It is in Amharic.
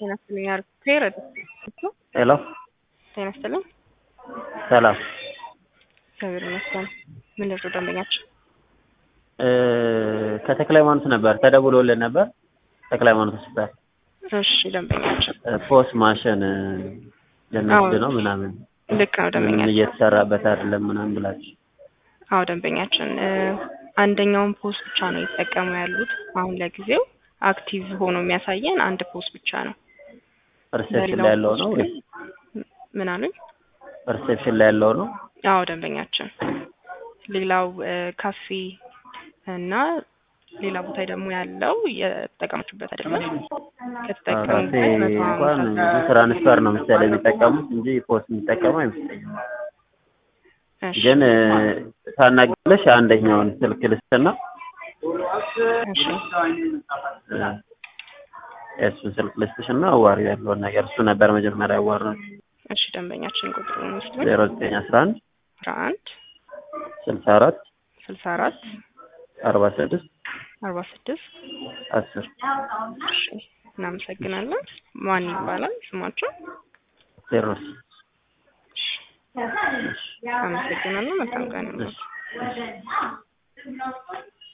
ጤና ይስጥልኝ። ፔር ሄሎ ጤና ይስጥልኝ። ሰላም እግዚአብሔር ይመስገን። ምን ልርዱ ደንበኛችን? እ ከተክለ ሃይማኖት ነበር ተደውሎልን ነበር። ተክለ ሃይማኖት ሆስፒታል እሺ ደንበኛችን እ ፖስ ማሽን እ ልንወስድ ነው ምናምን ልክ ነው ምንም ደንበኛችን። እየተሰራበት አይደለም ምናምን ብላችሁ አዎ ደንበኛችን እ አንደኛውን ፖስ ብቻ ነው የተጠቀሙ ያሉት። አሁን ለጊዜው አክቲቭ ሆኖ የሚያሳየን አንድ ፖስ ብቻ ነው። ሪሴፕሽን ላይ ያለው ነው ወይስ ምን አሉኝ? ሪሴፕሽን ላይ ያለው ነው? አዎ ደንበኛችን። ሌላው እ ካፌ እና ሌላ ቦታ ደግሞ ያለው የተጠቀማችሁበት አይደለም። ካፌ ከተጠቀሙበት መቶ እንኳን ሀምሳ ብዙ ትራንስፈር ነው መሰለኝ የሚጠቀሙት እንጂ ፖስት የሚጠቀሙ አይመስለኝም። እሺ ግን እ ታናግረሽ አንደኛውን ስልክ ልስጥና እሺ እ የእሱን ስልክ ልስጥሽና አዋሪው ያለውን ነገር እሱ ነበር መጀመሪያ ያዋራው እሺ ደንበኛችን ቁጥሩን ውስጥ ዜሮ ዘጠኝ አስራ አንድ አስራ አንድ ስልሳ አራት ስልሳ አራት አርባ ስድስት አርባ ስድስት አስር እሺ እናመሰግናለን። ማን ይባላል ስማቸው? ቴዎድሮስ አመሰግናለሁ። መልካም ቀን ይሁንልዎት።